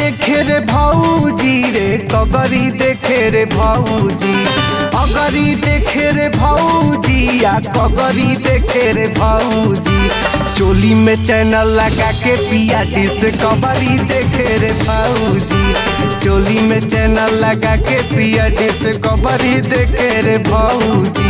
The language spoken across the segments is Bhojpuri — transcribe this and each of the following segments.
देखे रे भौजी रे कगरी देखे रे भौजी अगरी देखे रे भौजी आ कगरी देखे रे भौजी चोली में चैनल लगा के पिया डिस्कवरी देखे रे भौजी चोली में चैनल लगा के पिया डिस्कवरी देखे रे भौजी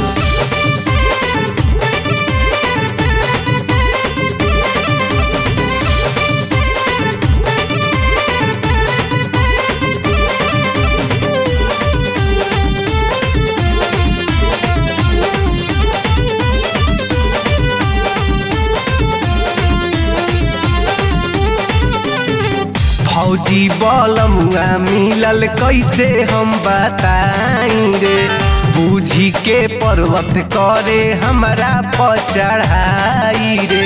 फौजी बलमुआ मिलल कैसे हम बताई रे बूझी के पर्वत करे हमरा पर चढ़ाई रे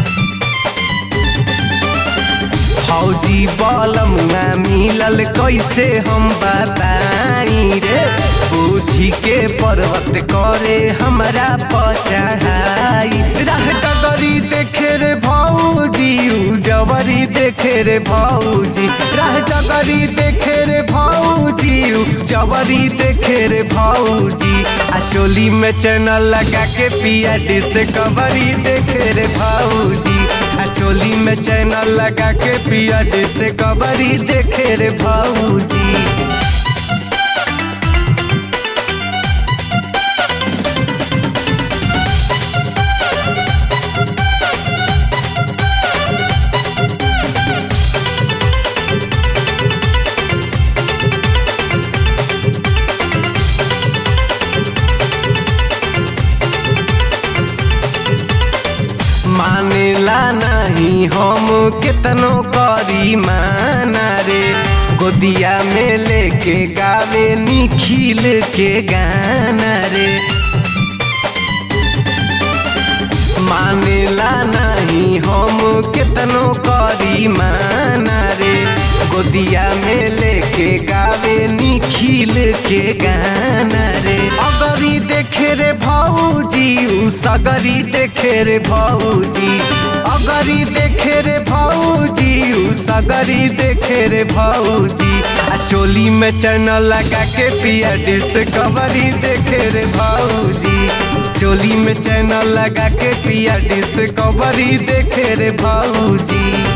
फौजी बलमुआ मिलल कैसे हम बताई रे बूझी के पर्वत करे हमरा पर चढ़ाई राह डगरी देखे रे भौजी जवरी देखे रे भौजी राह डगरी देखे रे भौजी जवरी देखे रे भौजी आ चोली में चैनल लगा के पिया डिस्कवरी देखे रे भौजी आ चोली में चैनल लगा के पिया डिस्कवरी देखे रे भौजी मानेला नहीं हम कितनो करी माना रे गोदिया में लेके गावे निखिल के गाना रे मानेला नहीं हम कितनो करी माना रे गोदिया में लेके गावे निखिल के गाना रे अगरी देखे रे भौजी उ सगरी देखे रे भौजी अगरी देखे रे भौजी उ सगरी देखे रे भौजी आ चोली में चैनल लगा के पिया डिस्कवरी देखे रे भौजी चोली में चैनल लगा के पिया डिस्कवरी देखे रे भौजी